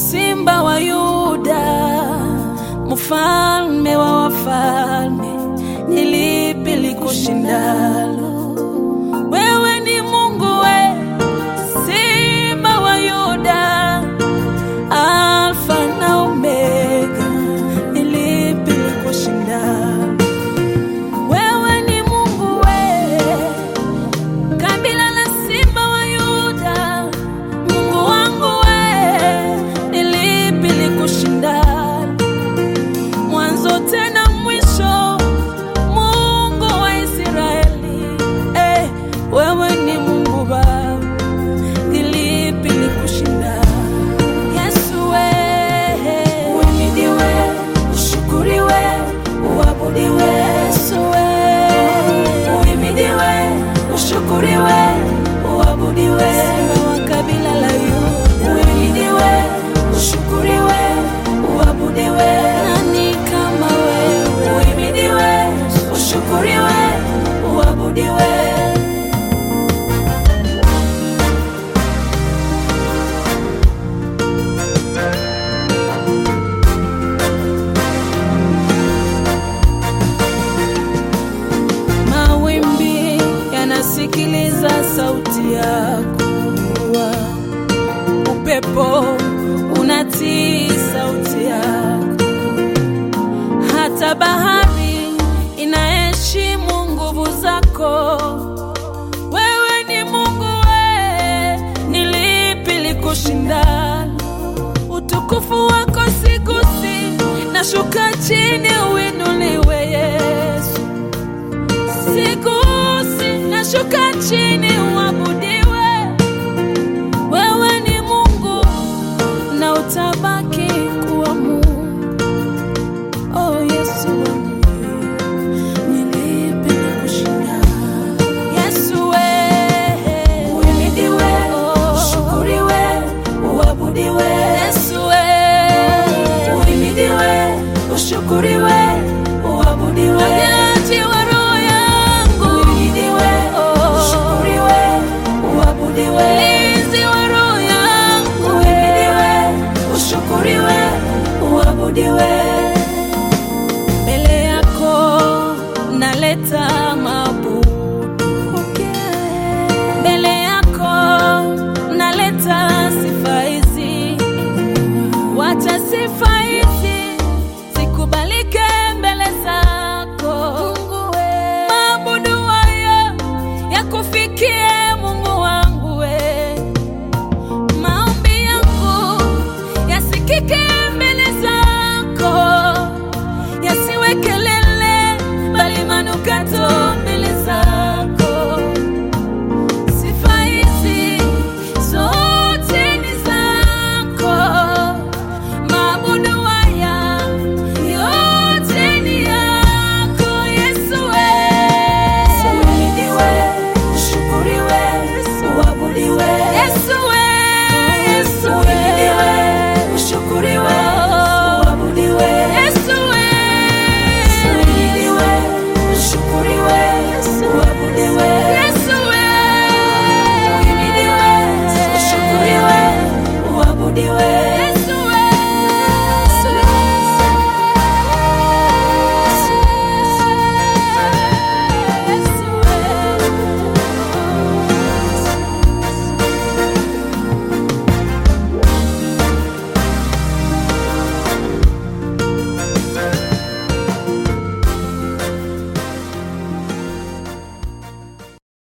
Simba wa Yuda, mfalme wa wafalme, ni lipi likushindalo? Wewe ni Mungu we, Simba wa Yuda, Alfa na Omega, ni lipi likushindalo? Wewe ni Mungu we, kabila la Simba wa Yuda, Mungu wangu we, ni lipi likushindalo? Mwanzo tena mwisho, Mungu wa Israeli, eh, wewe ni Mungu Baba, ni lipi likushindalo? Yesu we, uhimidiwe, ushukuriwe, uabudiwe. Yesu we, uhimidiwe, ushukuriwe, uabudiwe. Simba wa kabila la Yuda, uhimidiwe, ushukuriwe, uabudiwe. Nani kama wewe? Uhimidiwe, ushukuriwe, uabudiwe. Mawimbi yanasikiliza sauti yako, upepo unatii sauti yako, hata bahari inaheshimu nguvu zako. Wewe ni Mungu, we, ni lipi likushindalo? Utukufu wako sigusi, nashuka chini uinuliwe Yesu sigusi nashuka chini uabudiwe. Wewe ni Mungu na utabaki kuwa Mungu. Oh Yesu wangu, ni lipi likushindalo? Yesu we, uhimidiwe, ushukuriwe, uabudiwe. Yesu we, uhimidiwe, ushukuriwe, uabudiwe. Mponyaji wa roho yangu, uhimidiwe, ushukuriwe, uabudiwe. Mlinzi wa roho yangu, uhimidiwe, ushukuriwe, uabudiwe.